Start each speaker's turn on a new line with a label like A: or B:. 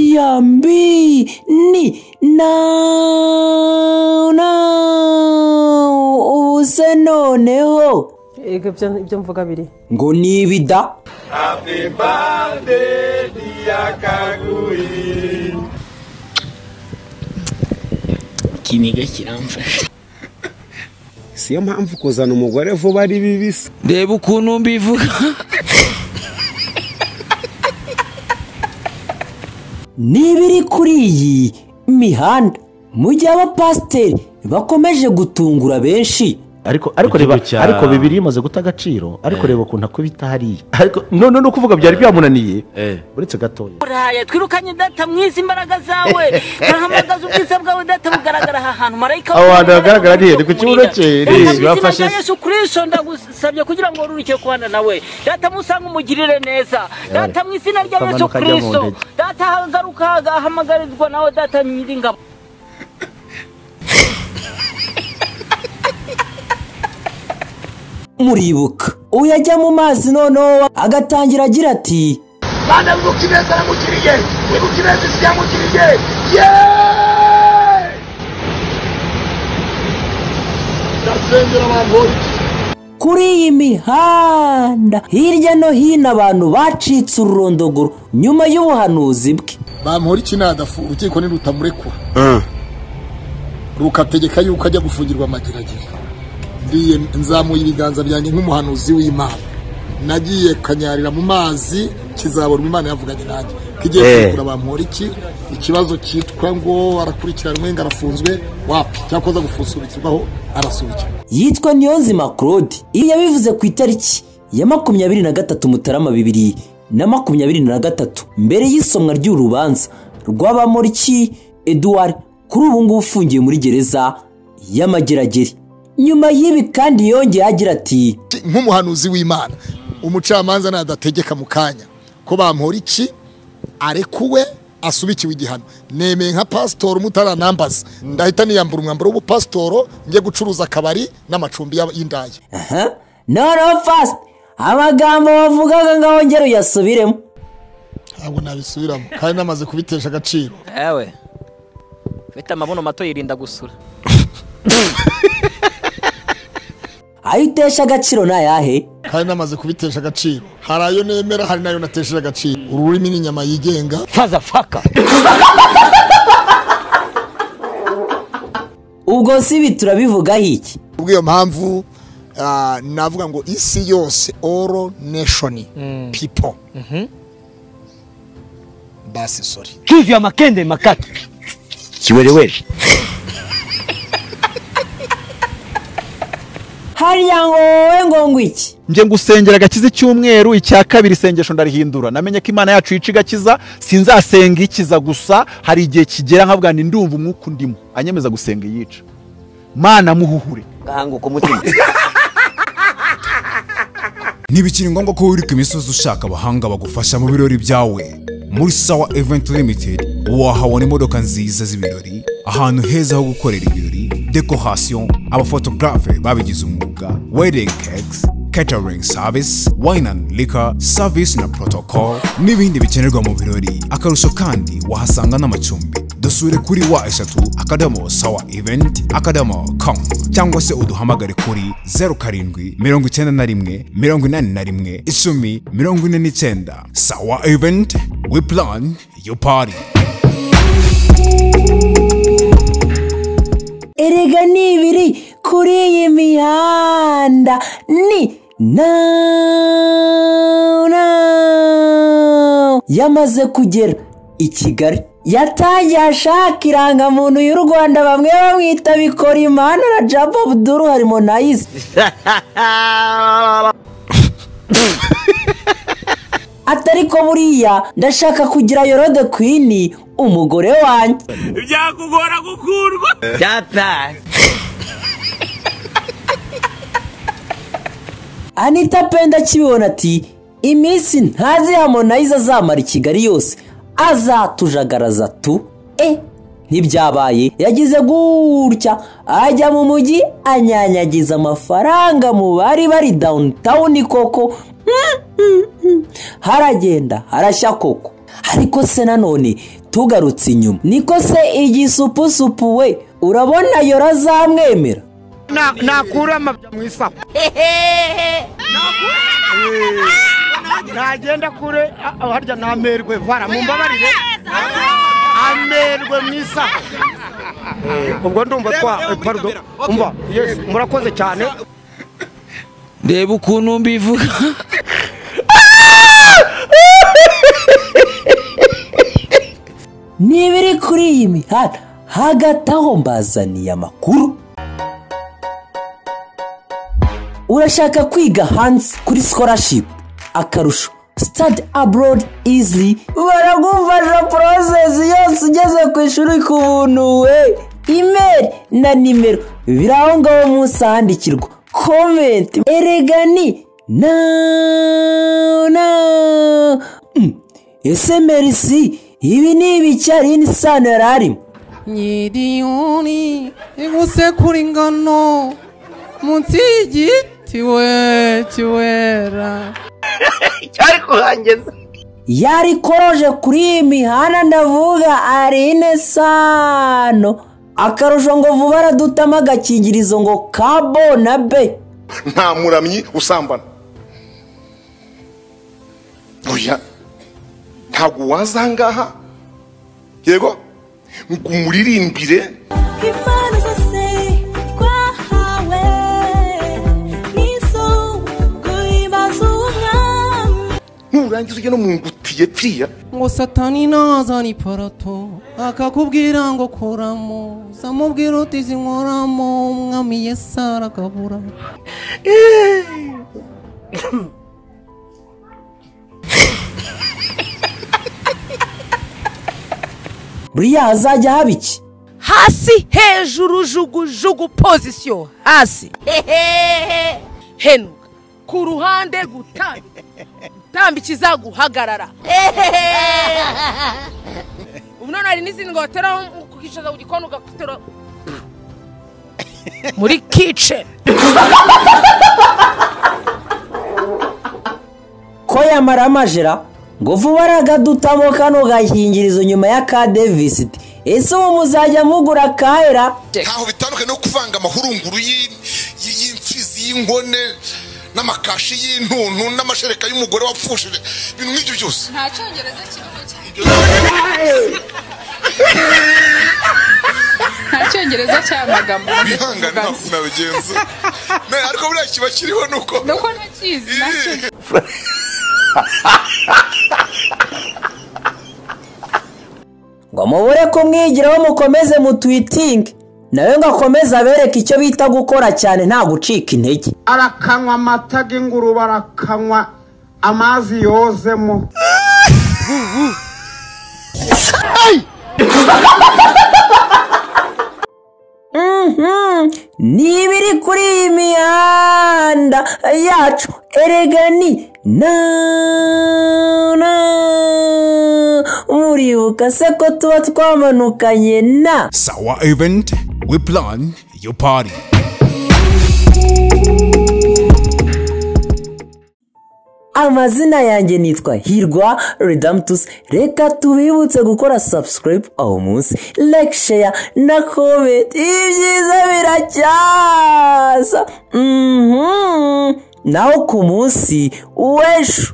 A: Jambi ni now now uze noneho
B: ego ibyo mvuga biri
A: ngo nibida
C: ikiniga kiramfasha
D: siyo mpamvu kuzana umugore vuba ari bibisi
C: reba ukuntu mbivuga
A: n'ibiri kuri iyi mihanda mu gihe abapasiteri bakomeje gutungura benshi
E: ariko ariko
F: Igihugu
E: reba
F: cya-
E: ariko bibiri bimaze guta agaciro ariko reba ukuntu akubita hariya ariko none no kuvuga byari byamunaniye
F: Eh.
E: uretse gatoya
G: urahaye twirukanye data mwiza imbaraga zawe turahamagaza ubwiza bwawe data bugaragara aha hantu marayika
E: Aho hantu
G: w'Imana
E: hagaragara ni he? Ni ku kibuno
G: akumurira.
E: cye?
G: Data,
E: Ni-
G: mu izina
F: bafashe
G: rya
F: se?
G: yesu kirisito ndagusabye kugira ngo wororoke kubana nawe data musanga umugirire neza data mu izina rya
E: Kamanuka ajya
G: yesu
E: mu
G: kirisito
E: ndege.
G: data hagaruka ahamagarirwa nawe data nyiringabo
A: muribuka uyu ajya mu mazi noneho agatangira agira ati
H: Bana wibuka ibeza aramukiriye wibuka ibeza isi yamukiriye ye ndasengera abantu bose
A: kuri iyi mihanda hirya no hino abantu bacitse ururondogoro nyuma y'ubuhanuzi bwe
H: bamuhora ikinadafu urukiko ni rutamurekura rukategeka yuko ajya gufungirwa amageragere ndiye nzamuye ibiganza byanjye nk'umuhanuzi w'imana nagiye kanyarira mu mazi kizabona imana yavuganye nanjye kigiye
E: Eh.
H: kugura bamuhora iki ikibazo cyitwa ngo arakurikiranwe ngo arafunzwe wapi cyakoze gusubikirwaho arasubikirwa
A: yitwa niyonzima claude iyo yabivuze ku itariki ya makumyabiri na gatatu mutarama bibiri na makumyabiri na gatatu mbere y'isomwa ry'urubanza rw'abamoriki eduard kuri ubu ngubu ufungiye muri gereza y'amageragere nyuma y'ibi kandi yongeye agira ati
H: nk'umuhanuzi w'imana umucamanza nadategeka mu kanya ko bamuhora iki arekuwe asubikiwe igihano nemeye nka pasitoro mutaranambaza ndahita niyambura umwambaro w'ubupasitoro njye gucuruza akabari n'amacumbi y'aba- y'indaya
A: aha noneho fast amagambo bavugaga ngo bongere uyasubiremo
H: ntabwo nabisubiramo kandi namaze kubitesha agaciro
C: ewe ufite amabuno mato yirinda gusura
A: ayo utesha agaciro ni ayahe
H: kandi namaze kubitesha agaciro hari ayo nemera hari n'ayo natesheje agaciro ururimi ni inyama yigenga
A: ubwo si ibi turabivugaho iki
H: kubw'iyo mpamvu ah, navuga ngo isi yose all nation people basi sorry
I: Kivu ya makende makaki.
E: kiwerewere
A: hariya ngo wowe ngo ngo iki
F: njye ngusengera agakiza icyumweru icya kabiri isengesho ndarihindura namenye ko imana yacu yica igakiza sinzasenga ikiza gusa hari igihe kigera nkavuga ni ndumva umwuka undimo anyemeza gusenga iyica mana muhuhure
I: Gahanguka umutima.
J: ntibikiri ngombwa ko wiruka imisozi ushaka abahanga bagufasha mu birori byawe muri sawa event limited wahabona imodoka nziza z'ibirori ahantu heza ho gukorera ibirori decoration abafotographe babigize umwuga wedding cakes catering service wine and liquor service na protocol n'ibindi bikenerwa mu birori akarusho kandi wahasanga n'amacumbi dusure kuri wa eshatu akadomo sawa event akadomo com cyangwa se uduhamagare kuri zeru karindwi mirongo icyenda na rimwe mirongo inani na rimwe icumi mirongo ine n'icyenda sawa event we plan your party
A: erega ni ibiri kuri iyi mihanda ni now now yamaze kugera i kigali yatangiye ashaka irangamuntu y'u rwanda bamwe bamwita bikorimana na jabo abuduru harimo na izi atari ko buriya ndashaka kugira yorode kwini umugore wanjye anita penda akibibona ati iminsi ntazi hamonayiza azamara i kigali yose azatujagaraza tu e ntibyabaye yagize gutya ajya mu mujyi anyanyagiza amafaranga mu bari bari dawunitawuni koko haragenda harashya koko ariko se nanone tugarutse inyuma niko se igisupusupu we urabona yora azamwemera
D: nakura amabya mu isaho ntagenda kure ah, harya namerwe vara mumbabarire amerwe mu isaho ubwo ndumva twa eh, pardon umva yes murakoze cyane
K: reba ukuntu mbivuga
A: n'ibiri kuri iyi mihanda hagati aho mbazaniye amakuru urashaka kwiga hanze kuri scholarship akarusho stade abroad easily baragufasha porosesi yose ugeze ku ishuri ku buntu we imeri na nimero biri aho ngaho munsi ahandikirwa komenti erega ni na na Mm. ese merisi ibi ni ibicari n'isano yari arimo
L: nyiriyoni igusekura ingano munsi y'igiti we kiwera cyari kuhangeza
A: yari koroje kuri iyi mihanda ndavuga ari ine sano akarusho ngo vuba aradutamo agakingirizo ngo kabo na be
F: nta muramyi usambana oya ntabwo waza ahangaha yego ngo umuririmbire
M: impano zose twahawe n'iz'ubu ibaze umwami
F: nurangiza ujye no mu ngutiye pfiya
L: ngo satani nazana iparato akakubwira ngo kuramo zamubwira uti zinkoramo umwami yesu arakabura
A: buriya hazajya haba iki
G: hasi hejuru jugujugu pozisiyo hasi hehehe henuka ku ruhande gutambika gutambikiza guhagarara hehehe ubu none hari n'izindi ngo bateraho kukicaza ku gikoni ugaterura muri kiceni
A: ko yamara amajera ngo vuba aragadutamo kano gakingirizo nyuma ya ka devisiti ese ubu muzajya mugura kahera
H: ntaho bitandukanye no kuvanga amahurunguru y'i- y'i- y'imfizi y'inkone n'amakashi y'intuntu n'amashereka y'umugore wapfushije ibintu nk'ibyo byose
M: nta cyongereza kirimo cyane nta cyongereza cy'amagambo
H: bihangane ntabwo nabigenza Ne, ariko buriya kiba kiriho ni uko
M: nuko ntakizi nacyo
A: ngo mubure kumwigiraho mukomeze mutwitinge nawe ngo akomeze abereke icyo bita gukora cyane nta gucika intege
D: arakanywa amata y'ingurube arakanywa amazi yozemo
A: Mhm. ni ibiri kuri iyi mihanda yacu erega ni na na muribuka se ko tuba twamanukanye na
J: Sawa event, we plan your party.
A: amazina yanjye nitwa hirwa redamtusi reka tubibutse gukora subscribe aho munsi like share na comment ibi byiza biracyaza Mhm. naho ku munsi w'ejo